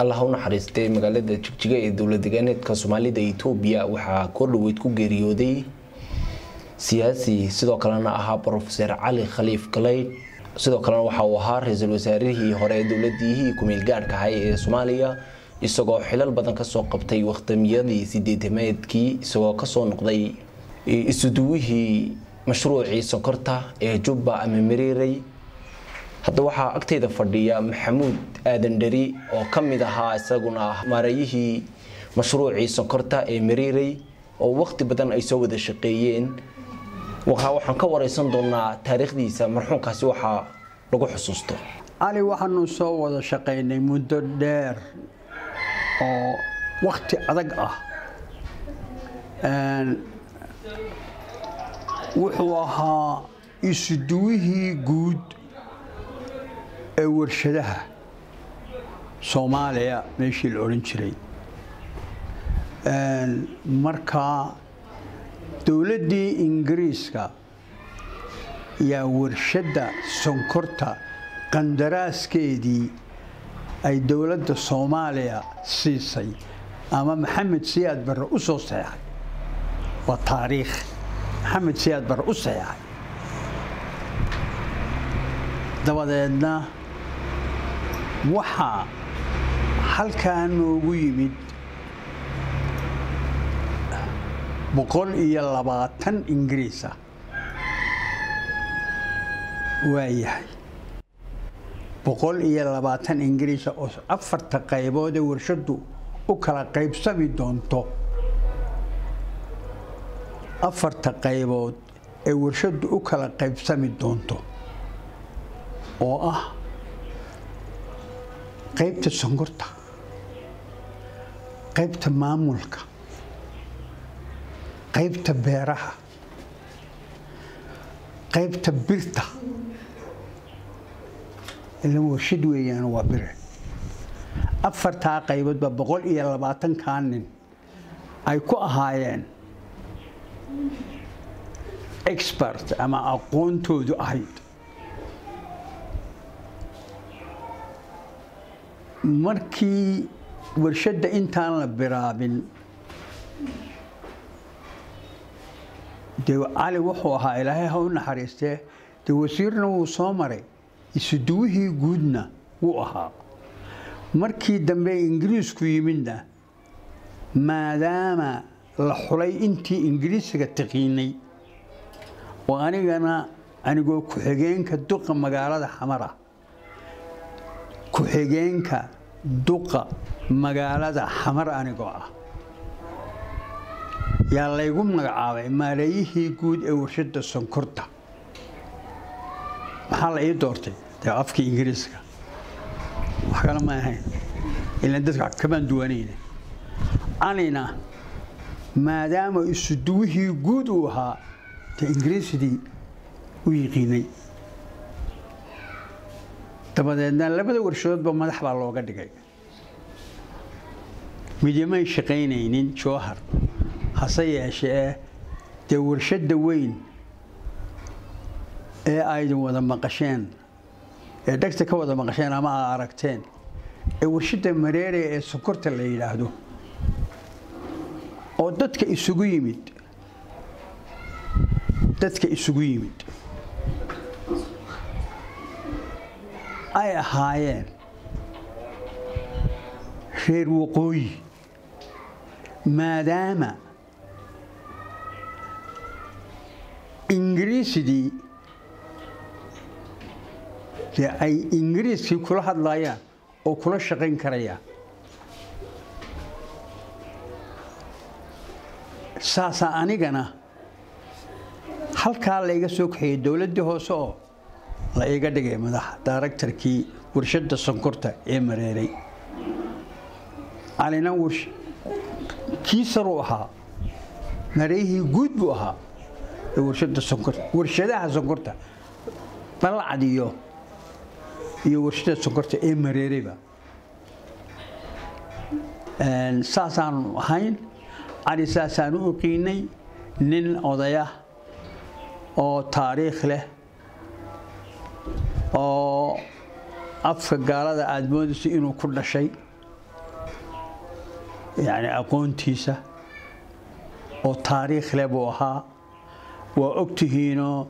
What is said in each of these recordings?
allah u naxariistay magaalada jigjiga ee dowlad degaaneedka soomaalida etoobiya waxaa koordhoweyd ku geeriyooday siyaasi sidoo kalena ahaa brofeser cali khaliif galeyd sidoo kalena waxa uu ahaa ra-iisul wasaarihii hore ee dowladihii ku-meel gaadhka ahay ee soomaaliya isagoo xilal badan kasoo qabtay wakhdamiyadii sideetameedkii isagoo kasoo noqday isuduwihii mashruucii sonkorta ee jubba ama miriirey hadda waxaa agteyda fadhiya maxamuud aadan dheri oo ka mid ahaa isaguna maareeyihii mashruucii sonkorta ee miriirey oo waqti badan ay soo wada shaqeeyeen waxaan ka wareysan doonaa taariikhdiisa marxuumkaasi waxaa lagu xusuusto cali waxaanu soo wada shaqaynay muddo dheer oo wakti adag ah wuxuu ahaa isuduwihii guud ee warshadaha soomaaliya meeshii la odhan jiray markaa dowladdii ingiriiska yaa warshadda sonkorta qandaraaskeedii ay dowladda soomaaliya siisay ama maxamed siyaad barre u soo saxeexay waa taariikh maxamed siyaad barre u saxeexay dabadeedna waxaa halkaa noogu yimid boqol iyo labaatan ingiriis ah waayahay boqol iyo labaatan ingiriisa oo afarta qaybood ee warshaddu u kala qaybsami doonto afarta qaybood ee warshaddu u kala qaybsami doonto oo ah qaybta sonkorta qaybta maamulka qaybta beeraha qaybta birta ilan warshad weeyaan waa bire afartaa qayboodba boqol iyo labaatankaa nin ay ku ahaayeen expert ama aqoontoodu ahayd markii warshadda intaan la biraabin dee cali wuxuu ahaa ilaahay ha u naxariistee dee wasiirna wuu soo maray isuduwihii guudna wuu ahaa markii dambe ingiriisku yimidna maadaama la xulay intii ingiriisiga taqiinay oo anigana anigoo ku-xigeenka duqa magaalada xamara ku-xigeenka duqa magaalada xamar anigoo ah yaa laygu magacaabay maareeyihii guud ee warshadda sonkorta maxaa la ii doortay dee afkii ingiriiska wax kale ma ahayn ilan dadka kamaan duwanayna calina maadaama isuduwihii guud uu ahaa dee ingiriisidii u yiqiinay dabadeedna labada warshadoodba madax baa looga dhigay midimay shaqaynaynin jowhar hase yeeshee dee warshadda weyn ee aydin wada maqasheen ee dhegta ka wada maqasheen ama aa aragteen ee warshadda mareere ee sokorta la yidhaahdo oo dadka isugu yimid dadka isugu yimid ay ahaayeen reer waqooyi maadaama ingiriisidii dee ay ingiriiskii kula hadlayaan oo kula shaqayn karayaan saasaa anigana halkaa layga soo kaxeeyey dowladdii hoose oo la iga dhigay madaxa daaragtarkii warshadda sonkorta ee mareeray calina kii saruu ahaa mareeyihii guud buu ahaa ee warshadda sonkorta warshadaha sonkorta balacad iyo iyo warshada sonkorta ee mareereyba saasaanu ahayn cali saasaan u oqiinay nin odaya oo taariikh leh oo afka gaalada aada moodayso inuu ku dhashay yani aqoontiisa oo taariikh leh buu ahaa waa ogtihiinoo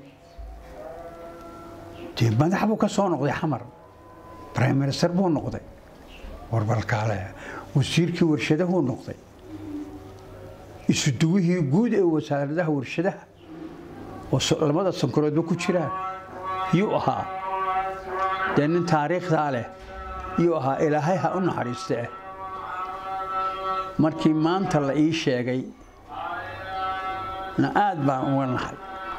dee madax buu ka soo noqday xamar prime minister buu noqday warbalkaale wasiirkii warshadahuu noqday isuduwihii guud ee wasaaradaha warshadaha oo lamada sankaroodba ku jiraan yuu ahaa dee nin taariikhdaa leh yuu ahaa ilaahay ha u naxariistee markii maanta la ii sheegay na aad baan uga naxay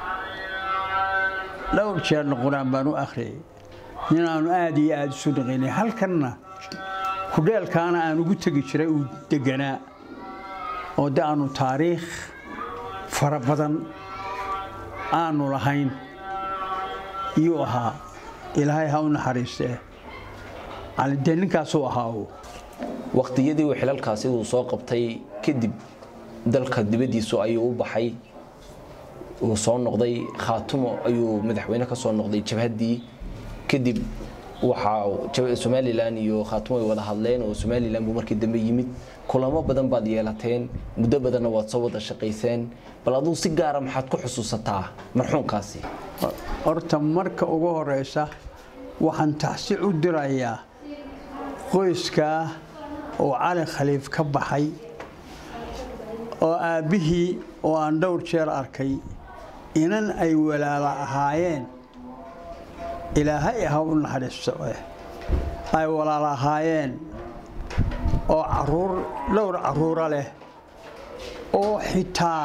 dhowr jeerna qur-aan baan u akhriyay ninaanu aad iyo aada isu dhaqaynay halkanna kudheelkaana aan ugu tegi jiray uu deganaa oo de aanu taariikh fara badan aanu lahayn yuu ahaa ilaahay ha u naxariistee dee ninkaasuu ahaa uu waqtiyadii uu xilalkaasi uu soo qabtay kadib dalka dibaddiisu ayuu u baxay uu soo noqday khaatumo ayuu madaxweyne ka soo noqday jabhaddii kadib waxaa somalilan iyo khaatumo ay wada hadleen oo somalilan buu markii dambe yimid kulamo badan baad yeelateen muddo badanna waad soo wada shaqayseen bal aduu si gaara maxaad ku xusuusataa marxuumkaasi horta marka ugu horeysa waxaan taxsi u dirayaa qoyskaa oo cali khaliif ka baxay oo aabbihii oo aan dhowr jeer arkay inan ay walaala ahaayeen ilaahay ha u naxariisto eh ay walaala ahaayeen oo caruur dhowr carruura leh oo xitaa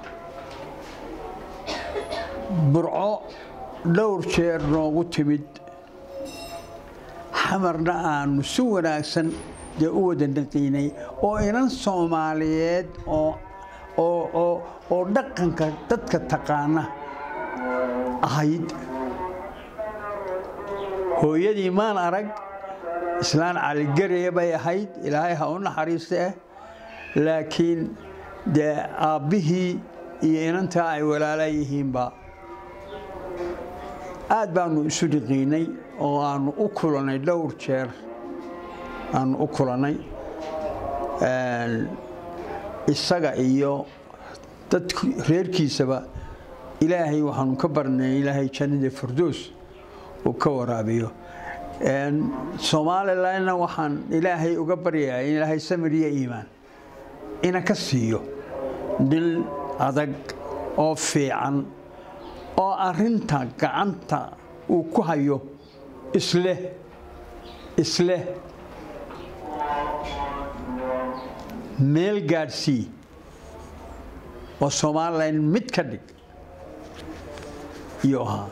burco dhowr jeer noogu timid xamarna aanu si wanaagsan dee u wada naqiinay oo inan soomaaliyeed oo dhaqanka dadka taqaana ahayd hooyadii maan arag islaan caligaraya bay ahayd ilaahay ha u naxariista ah laakiin dee aabbihii iyo inantaa ay walaala yihiinba aad baanu isu dhiqiinay oo aanu u kulannay dhowr jeer aanu u kulannay isaga iyo dad reerkiisaba ilaahay waxaanu ka barnay ilaahay jannada firdoos uu ka waraabiyo somalilanna waxaan ilaahay uga baryayaa in ilaahay samir iyo iimaan ina ka siiyo nin adag oo fiican oo arinta gacanta uu ku hayo isleh isleh meel gaadhsii oo somalilan mid ka dhig iyuu ahaa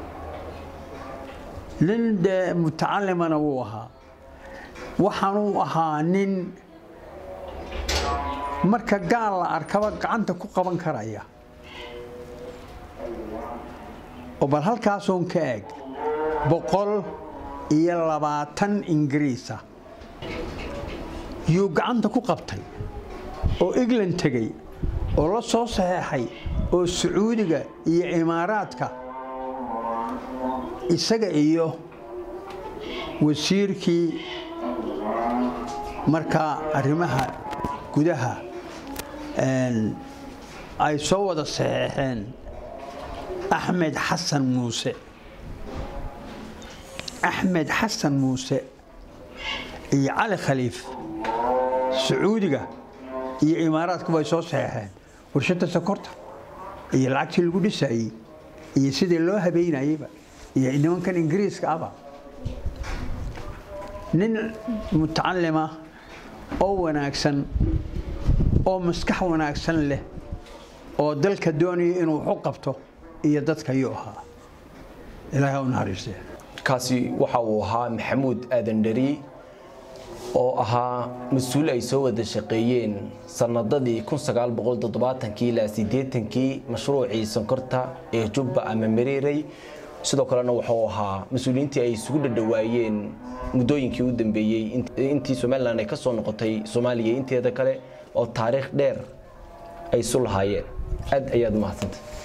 nin dee mutacalimana wuu ahaa waxaanuu ahaa nin marka gaal la arkaba gacanta ku qaban karaya oo bal halkaasuun ka eg boqol iyo labaatan ingiriisa yuu gacanta ku qabtay oo england tegey oo la soo saxeexay oo sacuudiga iyo imaaraadka isaga iyo wasiirkii markaa arrimaha gudaha ay soo wada saxeexeen axmed xasan muuse axmed xasan muuse iyo cali khaliif sacuudiga iyo imaaraadkuba ay soo saxeexeen warshadda sokorta iyo lacagtii lagu dhisayey iyo sidii loo habeynayeyba iyo nimankan ingiriiska aba nin mutacalima oo wanaagsan oo maskax wanaagsan leh oo dalka doonaya inuu waxu qabto iyo dadka yuu ahaa ilaahay u naxariistee kaasi waxa uu ahaa maxamuud aadan dheri oo ahaa mas-uul ay soo wada shaqeeyeen sanadadii ilaa kii mashruucii sonkorta ee jubba ama mareerey sidoo kalena wuxuu ahaa mas-uuliyiintii ay isugu dhadhawaayeen muddooyinkii u dambeeyey intii somalilan ay ka soo noqotay soomaaliya inteeda kale oo taariikh dheer ay isu lahaayeen aad ayaad umahadsantay